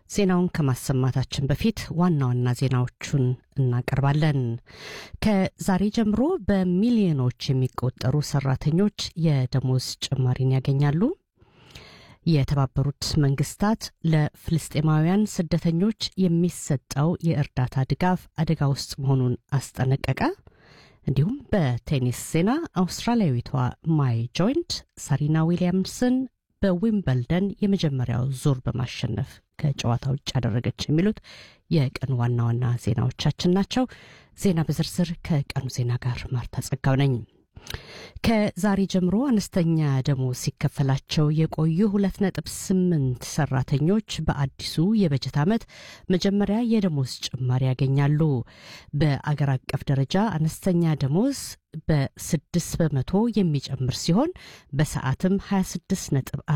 ዜናውን ከማሰማታችን በፊት ዋና ዋና ዜናዎቹን እናቀርባለን። ከዛሬ ጀምሮ በሚሊዮኖች የሚቆጠሩ ሰራተኞች የደሞዝ ጭማሪን ያገኛሉ። የተባበሩት መንግስታት ለፍልስጤማውያን ስደተኞች የሚሰጠው የእርዳታ ድጋፍ አደጋ ውስጥ መሆኑን አስጠነቀቀ። እንዲሁም በቴኒስ ዜና አውስትራሊያዊቷ ማይ ጆይንት ሳሪና ዊሊያምስን በዊምበልደን የመጀመሪያው ዙር በማሸነፍ ከጨዋታ ውጭ ያደረገች የሚሉት የቀኑ ዋና ዋና ዜናዎቻችን ናቸው። ዜና በዝርዝር ከቀኑ ዜና ጋር ማርታ ጸጋው ነኝ። ከዛሬ ጀምሮ አነስተኛ ደሞዝ ሲከፈላቸው የቆዩ ሁለት ነጥብ ስምንት ሰራተኞች በአዲሱ የበጀት ዓመት መጀመሪያ የደሞዝ ጭማሪ ያገኛሉ። በአገር አቀፍ ደረጃ አነስተኛ ደሞዝ በስድስት በመቶ የሚጨምር ሲሆን በሰዓትም 26 ነጥብ